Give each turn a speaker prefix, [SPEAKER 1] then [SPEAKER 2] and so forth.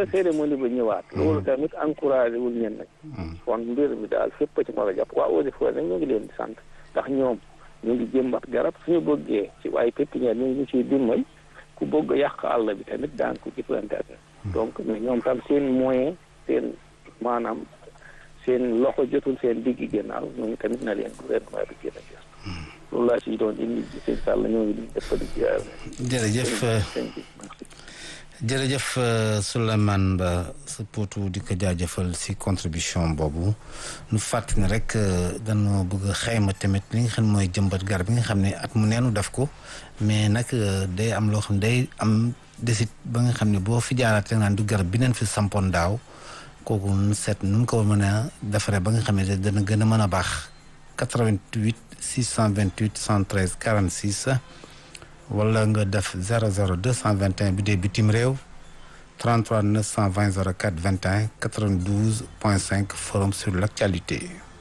[SPEAKER 1] ba cérémonie ba ñëwaat loolu tamit encouragé wul ñen nag kon mbir mi daal fépp ci war a jàpp waa eaux et forêts nag ñoo ngi leen di sant ndax ñoom ñu ngi jëmbat garab suñu bëggee ci waaye pépinière ñu ngi ciy dimbal ku bëgg yàq àll bi tamit daan ko jëflante ak donc mais ñoom tam seen moyen seen maanaam seen loxo jotul seen diggi gannaaw ñooñu tamit na leen gouvernement bi gën a gis loolu laa siy doon indi seen sàll ñoo ngi def di ziar
[SPEAKER 2] jërëjëf jërëjëf Souleymane Ba sa potu di ko jaajëfal si contribution boobu nu fàttali ne rek dañoo bëgg a xayma tamit li nga xam mooy jëmbat garab bi nga xam ne at mu neenu def ko mais nag day am loo xam ne day am desit ba nga xam ne boo fi jaaraatee naan du garab bi neen fi sampoon daaw kooku nu seet nu ko mën a defaree ba nga xam ne dana gën a mën a baax 88 628 113 46 wala nga def 00 221 bi dee bitim réew 33 920 04 21 92 point 5 forum sur l' actualité